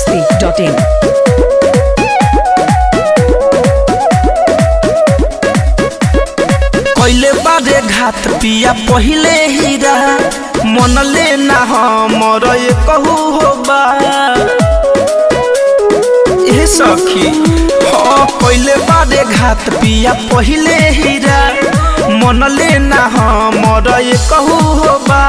masti.in. कैले बारे घात पिया पहिले हीरा मनले ना हमर ये कहू हो बा ए सखी हाँ कैले बारे घात पिया पहिले हीरा मनले ना हमर ये कहू हो बा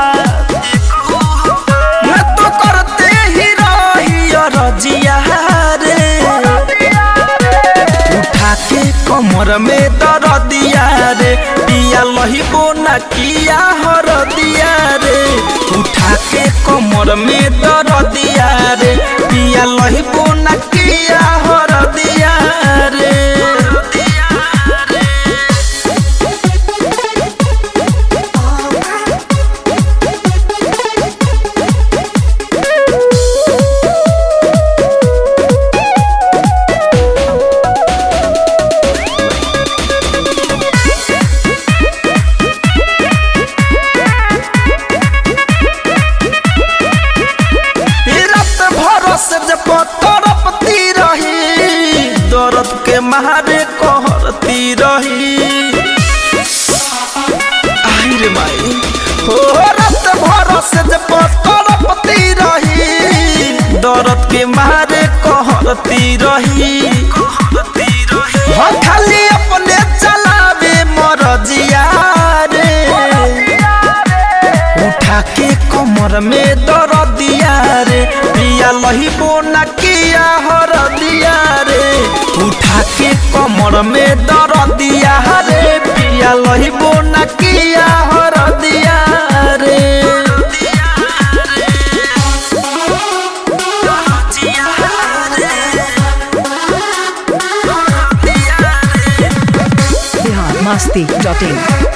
मैं तो करते ही रही रजिया रे उठा के कमर में दर दिया रे पिया लहिबो न किया हर दिया रे उठा के कमर में दर दिया रे पिया लहिबो न किया हर दिया रे ई रात भर से जब तड़पती रही दर्द के मारे कहरती रही आई रे माई हो रात भर से जब तड़पती रही दर्द के मारे कहरती रही हाँ खाली अपने चलावे मरजिया रे उठा के कमर में दर दिया रे पिया लहिबो न किया हर दिया रे उठा के कमर में दर दिया रे पिया लहिबो न किया हर दिया रे Bihar masti.in.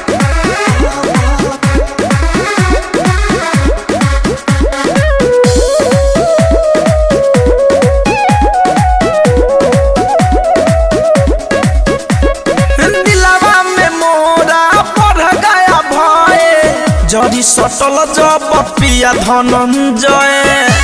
दिलावा में मोरा बढ़ गया भय जड़ी सटल जब पिया धनंजय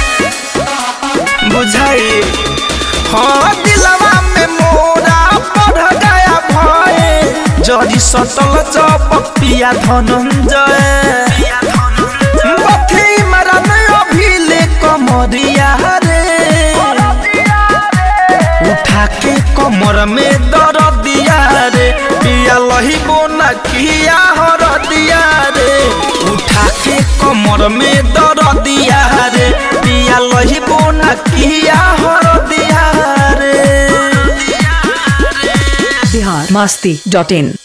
बुझाई हाँ दिलावा में मोरा बढ़ गया भय जड़ी सटल जब पिया धनंजय बथी मरन अभिले कमरिया रे उठा के कमर में दर दिया रे पिया लहिबो न किया हर दिया रे उठा के कमर में दर दिया रे पिया लहिबो न किया हर दिया रे Bihar masti.in.